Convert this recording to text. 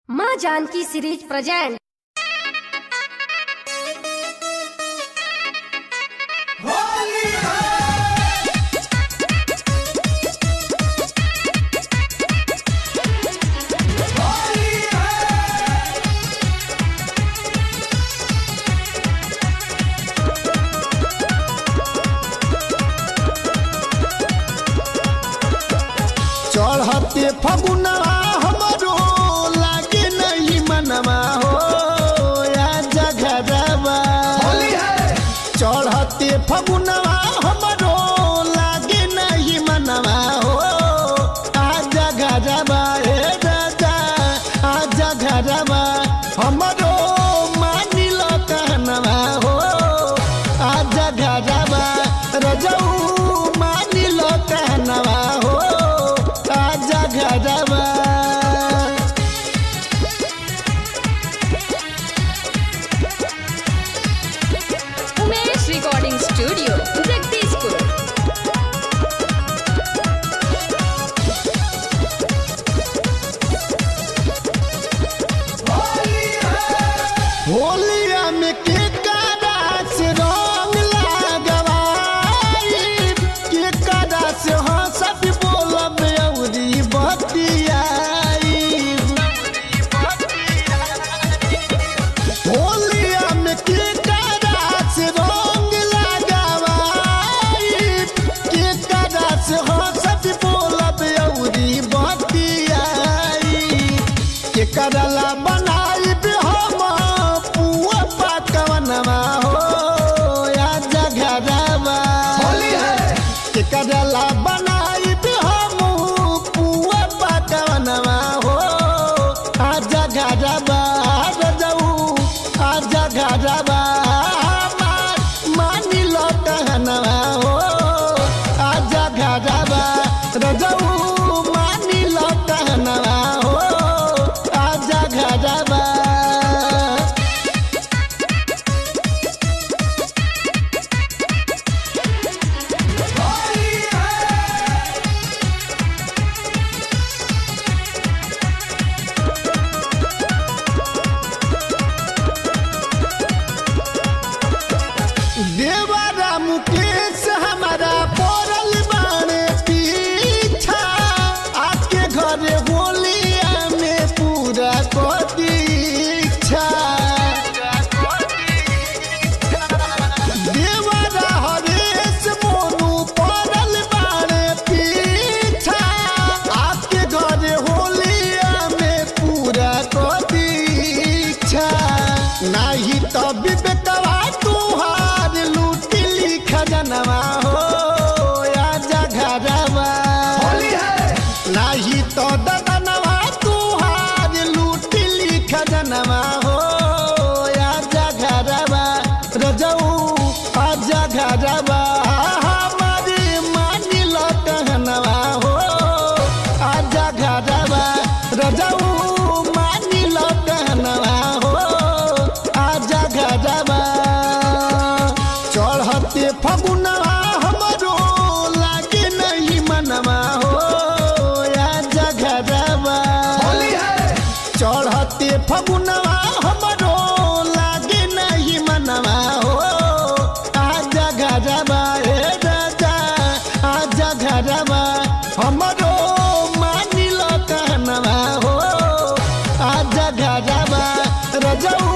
माँ Janaki series present चढ़ते फगुनवा हमरो लागे नहीं मनवा हो या जगरवा चढ़ते फगुनवा हमरो लागे नहीं मनवा हो आ जगरवा हे राजा आ जगरवा हमरो मानिल कहनवा हो आ जगरवा रजऊ मानिल कहनवा हो आ जगरवा उमेश रिकॉर्डिंग स्टूडियो जगदीशपुर होलिया में के कादा से रंग लगवाई के कादा से हंसत बोलब अउरी बतियाई होलिया में के कादा से रंग लगवाई के कादा से हंसत बोलब अउरी बतियाई के करला बनाई हम पुआ पकवनवा हो या जगरवा के करला बनाई हम पुआ पकवनवा हो आ जगरवा रजऊ आ जगरवा हमार मानी लो कहनवा हो आ जगरवा रजऊ मानी लो कहनवा हो आ जगरवा देवरा मुकेश हमारा पड़ल बाणे पीछा आके घरे होलिया में पूरा कर दीक्षा देवरा हरेश मोनू पड़ल बाणे पीछा आके घरे होलिया में पूरा कर दीक्षा नाही तो विवेकवा तुहार लूटिली खजनवा हो या जगरवा नाही तो ददनवा तुहार लूटिली खजनवा हो या जगरवा रजऊ आ जगरवा हमारी मानिल कहनवा हो आ जगरवा रजऊ मानिल कहनवा हो आ जगरवा चढ़ते फगुनवा हमरो लागे नहीं मनवा हो या जगरवा चढ़ते फगुनवा हमरो लागे नहीं मनवा हो आ जगरवा हे राजा आ जगरवा हमरो मानिल कहनवा हो आ जगरवा रजऊ